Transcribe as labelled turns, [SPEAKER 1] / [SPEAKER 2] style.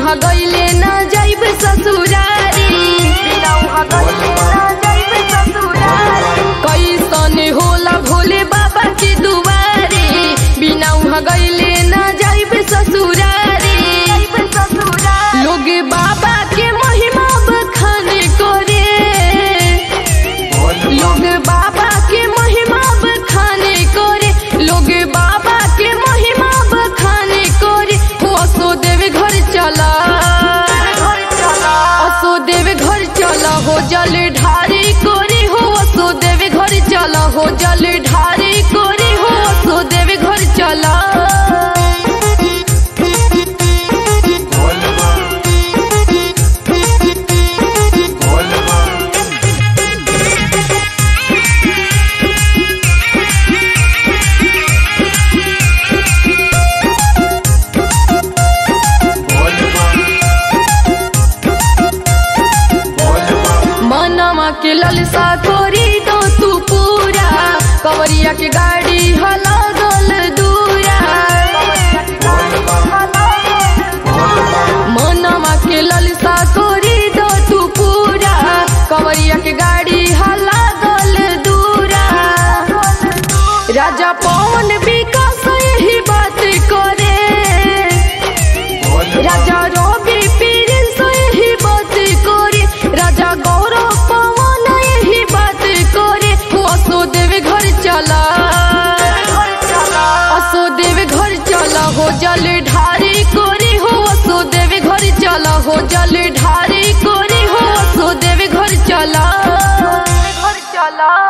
[SPEAKER 1] उहाँ गईले ना जाइब ससुरारी बिना उहाँ गईले ना जाइब ससुरारी कैसन होला भोले बाबा के दुआरे बिना उहाँ गईले ना जाइब ससुरारी लोग बाबा के महिमा बखाने करे लोग बाबा के महिमा बखाने करे लोग बाबा के महिमा बखाने करे हो असो देव घर चला असो देव घर चला हो जल ढारी कोरी हो असो देव घर चला हो जल ढारी कोरी हो असो देव घर चला मनवा के ललसा कोरी तो तू पूरा कवरिया के गाड़ी हला गल दूरा मनवा के ललसा कोरी तो तू पूरा कवरिया के गाड़ी हला गल दूरा राजा पवन विकास यही बात करे राजा रवि प्रिंस यही बात करे राजा गौरव पवन यही बात करे हो असो देव घर चला असो देव घर चला हो जल ढारी कोरी हो असो देव घर चला हो जल ढारी कोरी हो असो देव घर चला घर चला